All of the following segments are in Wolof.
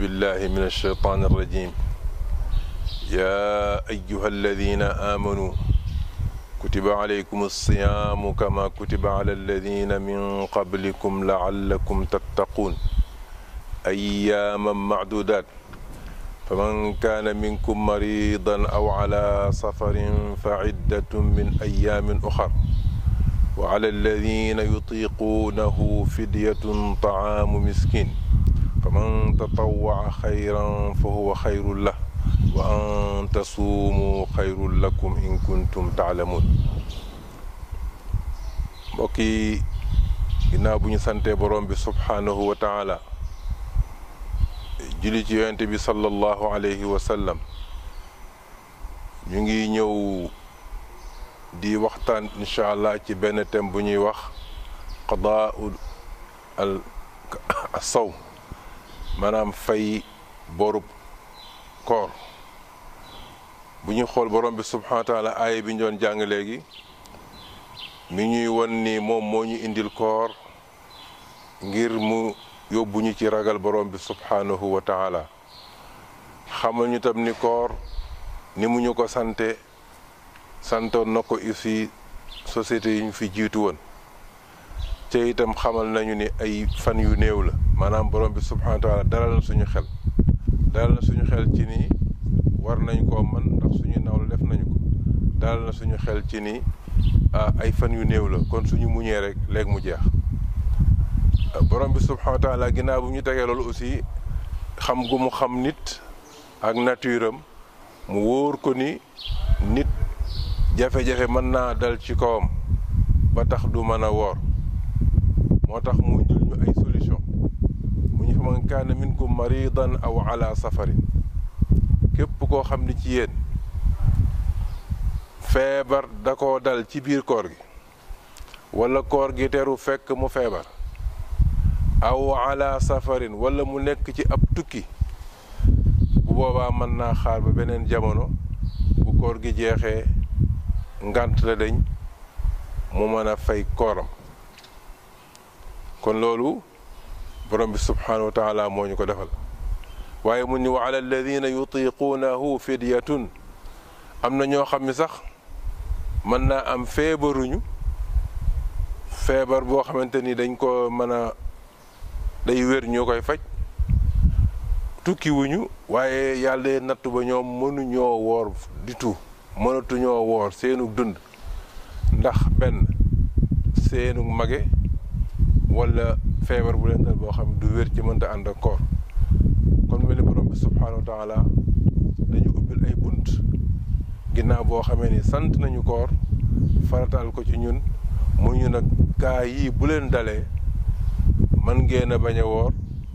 بالله من الشيطان الرجيم يا أيها الذين آمنوا كتب عليكم الصيام كما كتب على الذين من قبلكم لعلكم تتقون أياما معدودات فمن كان منكم مريضا أو على سفر فعدة من أيام أخر وعلى الذين يطيقونه فدية طعام مسكين فمن تطوع خيرا فهو خير له وأن تصوموا خير لكم إن كنتم تعلمون mbokk yi ginnaaw bu ñu santee borom bi subhaanahu wa taala julli ci yonente bi sallallahu alayhi wa sallam ñu ngi ñëw di waxtaan incha allah ci benn thème bu ñuy wax qadaau al sawm maanaam fay borub koor bu ñu xool borom bi subhanahu wa taala aaya bi ñu doon jàng léegi mi ñuy won ni moom moo ñu indil koor ngir mu yóbbu ñu ci ragal borom bi subhanahu wa taala xamal ñu tam ni koor ni mu ñu ko sante santoon na ko aussi société yi ñu fi jiitu woon te itam xamal nañu ni ay fan yu néew la maanaam borom bi subhanahu wa taala dalal na suñu xel dalal na suñu xel ci ni war nañ koo man ndax suñu nawle def nañu ko dalal na suñu xel ci ni ay fan yu néew la kon suñu muñee rek léegi mu jeex borom bi subhanahu wa taala ginnaaw bu ñu tegee loolu aussi xam gu mu xam nit ak nature am mu wóor ko ni nit jafe-jafe mën naa dal ci kawam ba tax du mën a woor moo tax mu indil ñu ay solution mu ñu fa man kaana minkum maridan aw ala safarin képp koo xam ni ci yéen feebar da koo dal ci biir koor gi wala koor gi teru fekk mu feebar aw ala safarin wala mu nekk ci ab tukki bu boobaa mën naa xaar ba beneen jamono bu koor gi jeexee ngant la dañ mu mën a fay kooram kon loolu borom bi subhanahu wa taala moo ñu ko defal waaye mu ni wa ala alladina yutiquunahu fidyatun am na ñoo xam ni sax mën naa am feebaruñu feebar boo xamante ni dañ ko mën a day wér ñoo koy faj tukki wuñu waaye yàlla nattu ba ñoom mënuñoo woor di tout mënatuñoo woor seenu dund ndax benn seenu mage wala feebar bu leen dal boo xam du wér ci mënta ànd ak koor kon mel ni borom bi subhanahu wa taala dañu ubbil ay bunt ginnaaw boo xamee ni sant nañu koor farataal ko ci ñun mu ñu nag gaa yii bu leen dalee man ngeen a bañ a woor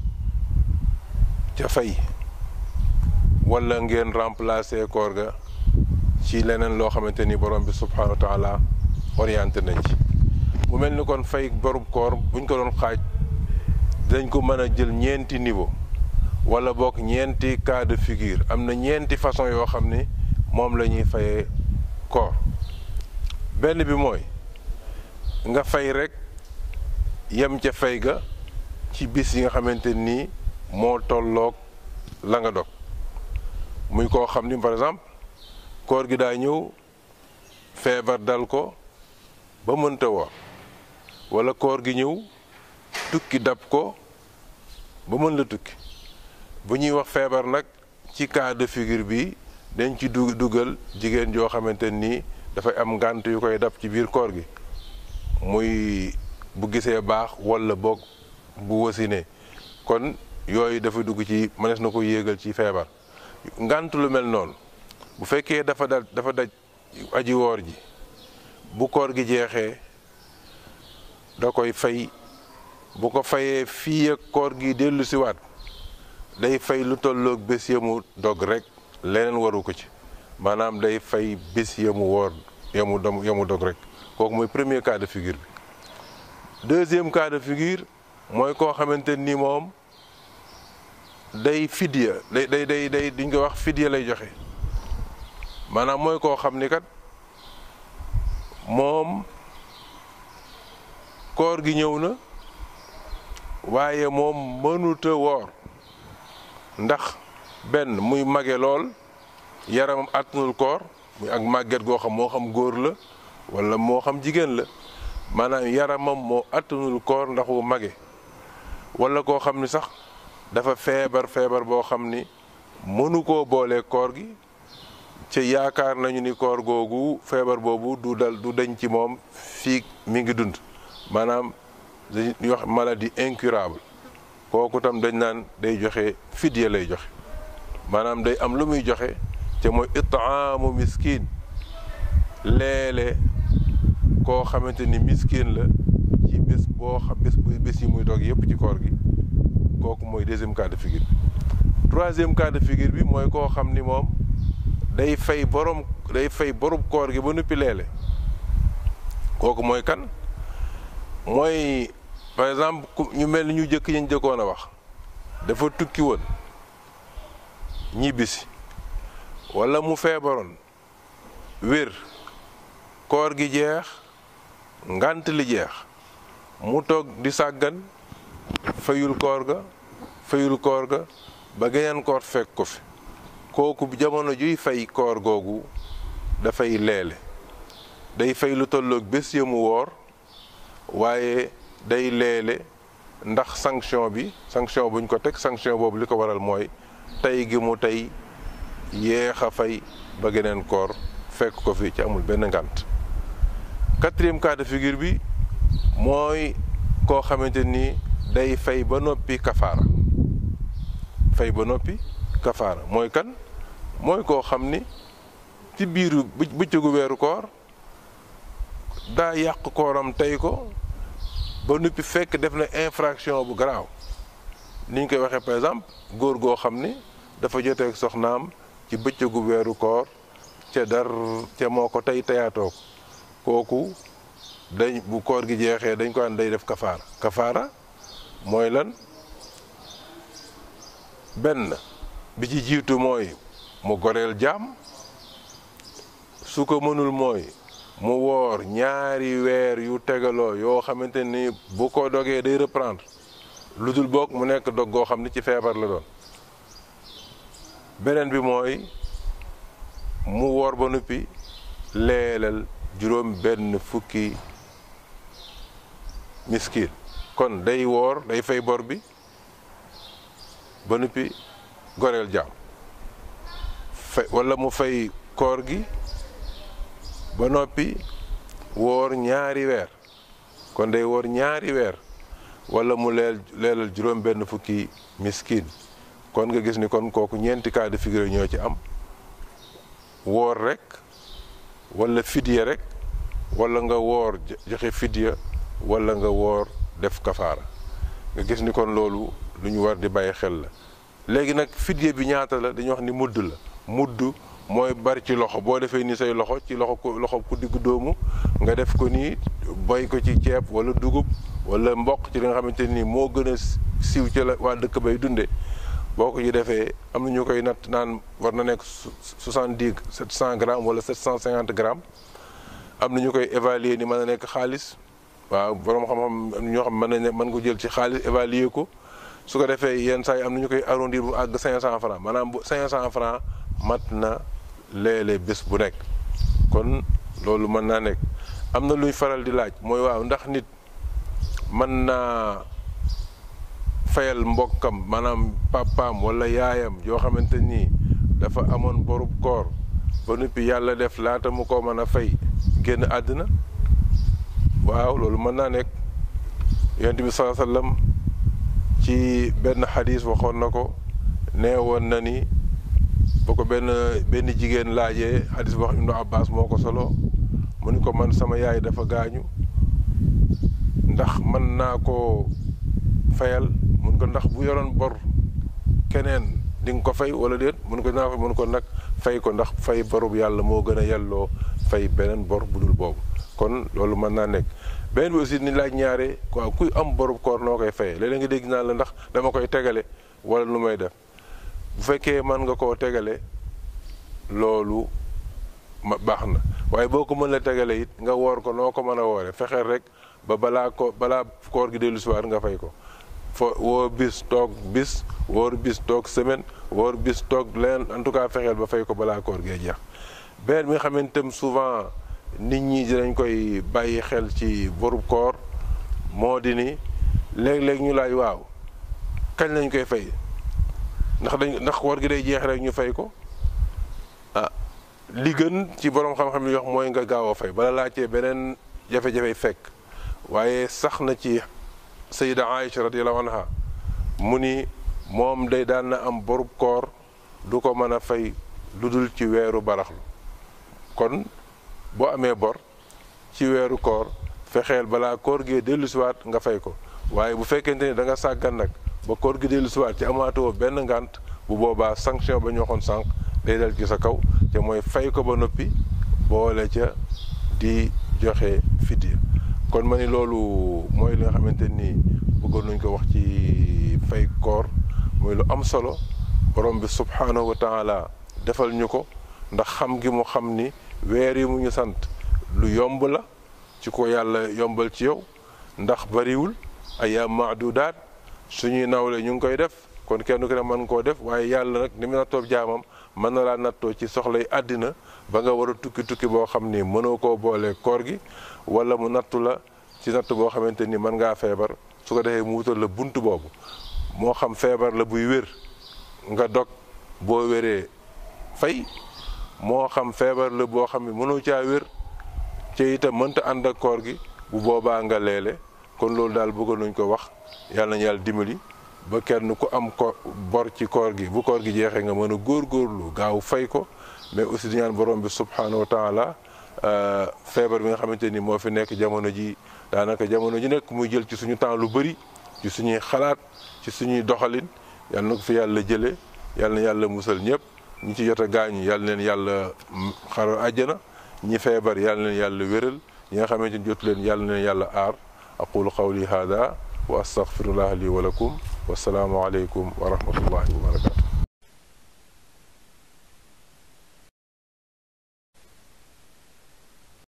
ca fay wala ngeen remplacer koor ga ci leneen loo xamante ni borom bi subhanahu wa taala orienté nañ ci mu mel ni kon fay borub koor buñ ko doon xaaj dañ ko mën a jël ñeenti niveau wala boog ñeenti cas de figure am na ñeenti façon yoo xam ni moom la ñuy fayee koor benn bi mooy nga fay rek yem ca fay ga ci bis yi nga xamante nii moo tolloog la nga dog muy koo xam ni par exemple koor gi daa ñëw feebar dal ko ba mënta woor wala koor gi ñëw tukki dab ko ba mën la tukki bu ñuy wax feebar nag ci cas de figure bi dañ ci du dugal jigéen joo xamante nii dafay am ngànt yu koy dab ci biir koor gi muy bu gisee baax wala boog bu wasinee kon yooyu dafa dugg ci mënees na ko yéegal ci feebar ngànt lu mel noonu bu fekkee dafa dal dafa daj aji woor ji bu koor gi jeexee da koy fay bu ko fayee fii ak koor gi dellu siwaat day fay lu tolloog bés yamu dog rek leneen waru ko ci maanaam day fay bés yamu woor yamu dom yamu dog rek kooku mooy premier cas de figure bi deuxième cas de figure mooy koo xamante ni moom day fidya day day day day duñ ko wax fidya lay joxe maanaam mooy koo xam ni kat moom koor gi ñëw na waaye moom mënuta woor ndax benn muy mage lool yaramam àttanul koor muy ak màgget goo xam moo xam góor la wala moo xam jigéen la maanaam yaramam moo àttanul koor ndax wu mage wala koo xam ni sax dafa feebar feebar boo xam ni mënu koo boolee koor gi ci yaakaar nañu ni koor googu feebar boobu du dal du dañ ci moom fii mi ngi dund maanaam dañuy wax maladie incurable kooku tam dañ naan day joxe fidya lay joxe maanaam day am lu muy joxe te mooy itaamu miskin leele koo xamante ni miskin la ci bés boo xam bés bu bés yi muy dog yépp ci koor gi kooku mooy deuxième cas de figure bi troisième cas de figure bi mooy koo xam ni moom day fay borom day fay borom koor gi ba noppi leele kooku mooy kan mooy par exemple ñu mel ni ñu jëkk ñu jëkkoon a wax dafa tukki woon ñibbisi walla mu feebaroon wér koor gi jeex ngant li jeex mu toog di sàggan fayul koor ga fayul koor ga ba geneen koor fekk ko fi kooku jamono juy fay koor googu dafay leele day fay lu tolloog bés ya mu woor waaye day leele ndax sanction bi sanction buñ ko teg sanction boobu li ko waral mooy tey gi mu tey yéex a fay ba geneen koor fekk ko fi ci amul benn ngànt quatrième cas de figure bi mooy koo xamante ni day fay ba noppi kafaara fay ba noppi kafaara mooy kan mooy koo xam ni ci biiru bëccëgu weeru koor daa yàq kooram tey ko ba noppi fekk def na infraction bu garaaw ni ñu koy waxee par exemple góor goo xam ni dafa joteeg soxnaam ci bëccëgu weeru koor ca dar ca moo ko tey teyaatoo ko kooku dañ bu koor gi jeexee dañ ko an day def kafaara kafaara mooy lan benn bi ci jiitu mooy mu goreel jaam su ko mënul mooy mu woor ñaari weer yu tegaloo yoo xamante ni bu ko dogee day reprendre lu dul boog mu nekk dog goo xam ni ci feebar la doon beneen bi mooy mu woor ba noppi leelal juróom benn fukki miskin kon day woor day fay bor bi ba noppi goreel jaam fay walla mu fay koor gi ba noppi woor ñaari weer kon day woor ñaari weer walla mu leel leelal juróom benn fukki miskin kon nga gis ni kon kooku ñeenti cas de figure ñoo ci am woor rek walla fidya rek walla nga woor joxe fidya walla nga woor def kafaara nga gis ni kon loolu lu ñu war di bàyyi xel la léegi nag fidya bi ñaata la dañuy wax ni mudd la mudd mooy bari ci loxo boo defee ni say loxo ci loxo ko loxo ku diggu doomu nga def ko nii boy ko ci ceeb walla dugub walla mboq ci li nga xamante ni moo gën a siiw ci la waa dëkk bay dunde boo ko ci defee am na ñu koy natt naan war na nekk soixante-dix sept cent grammes wala sept cent cinquante grammes am na ñu koy évaluer ni mën na nekk xaalis waaw borom xam-xam ñoo xam mën nañ mën ko jël ci xaalis évaluer ko su ko defee yenn saa yi am na ñu koy arrondir bu àgg cinq cent francs maanaam bu cinq cent francs mat na léeg-léeg bés bu nekk kon loolu mën naa nekk am na luy faral di laaj mooy waaw ndax nit mën naa fayal mbokkam maanaam papaam walla yaayam yoo xamante nii dafa amoon borub koor ba noppi yàlla def laata mu ko mën a fay génn àddina waaw loolu mën naa nekk yonent bi saa sallam ci benn xadis waxoon na ko nee woon na ni ba ko benn benn jigéen laajee xadis boo xam Ibnu Abbas moo ko solo mu ni ko man sama yaay dafa gaañu ndax mën naa koo fayal mun ko ndax bu yoroon bor keneen di nga ko fay wala déet mun ko naa mun ko nag fay ko ndax fay borub yàlla moo gën a yelloo fay beneen bor bu dul boobu kon loolu mën naa nekk beneen bi aussi ni laaj ñaare waaw kuy am borub koor noo koy fayee léeg-léeg nga dégg naa la ndax dama koy tegale wala lu may def bu fekkee mën nga koo tegale loolu ma baax na waaye boo ko mën la tegale it nga woor ko noo ko mën a woore fexeel rek ba balaa ko balaa koor gi dellu si waat nga fay ko fo woor bis toog bis woor bis toog semaine woor bis toog leen en tout cas fexeel ba fay ko balaa koor gee jeex beneen bi nga xamante tam souvent nit ñi dinañ koy bàyyi xel ci borub koor moo di ni léeg-léeg ñu laaj waaw kañ lañ koy fay ndax dañ ndax koor gi day jeex rek ñu fay ko ah li gën ci borom xam-xam yi wax mooy nga gaaw a fay bala laajtee beneen jafe-jafe fekk waaye sax na ci sayida Aïcha radiyallahu anha mu ni moom day daan na am borub koor du ko mën a fay lu dul ci weeru baraxlu kon boo amee bor ci weeru koor fexeel balaa koor gee dellusiwaat nga fay ko waaye bu fekkente ni da nga sàggan nag ba koor gi dellusiwaat ci amaatoo benn ngànt bu boobaa sanction ba ñu waxoon sànq day dal ci sa kaw te mooy fay ko ba noppi boole ca di joxe fidya kon ma ni loolu mooy li nga xamante ni bëggoon nañ ko wax ci fay koor mooy lu am solo borom bi subhaanahu wa taala defal ñu ko ndax xam gi mu xam ni weer yi mu ñu sant lu yomb la ci ko yàlla yombal ci yow ndax bariwul ayaam maadudaat suñuy nawle ñu ngi koy def kon kenn ku ne mën koo def waaye yàlla nag ni mu nattoo jaamam mën na laa nattoo ci soxlay àddina ba nga war a tukki tukki boo xam ni mënoo koo boole koor gi wala mu nattu la ci natt boo xamante ni mën ngaa feebar su ko defee mu wutal la bunt boobu moo xam feebar la buy wér nga dog boo wéree fay moo xam feebar la boo xam ne mënoo caa wér ci itam mënta ànd ak koor gi bu boobaa nga leele kon loolu daal bëggoon nañ ko wax yàlla nañu yàlla dimbali ba kenn ku am ko bor ci koor gi bu koor gi jeexee nga mën a góorgóorlu gaaw fay ko mais aussi di ñaan borom bi subhanahu wa taala feebar bi nga xamante ni moo fi nekk jamono ji daanaka jamono ji nekk muy jël ci suñu temps lu bëri ci suñuy xalaat ci suñuy doxalin yàlla na ko fi yàlla jëlee yàlla na yàlla musal ñëpp ñi ci jot a gaañu yàlla leen yàlla xaral àjjana ñi feebar yàlla leen yàlla wéral ñi nga xamante ni jotu leen yàlla na leen yàlla aar aqulu qawli hada wa astaghfirullah li wa lakum wasalaamu aleykum wa rahmatullahi wa barakatu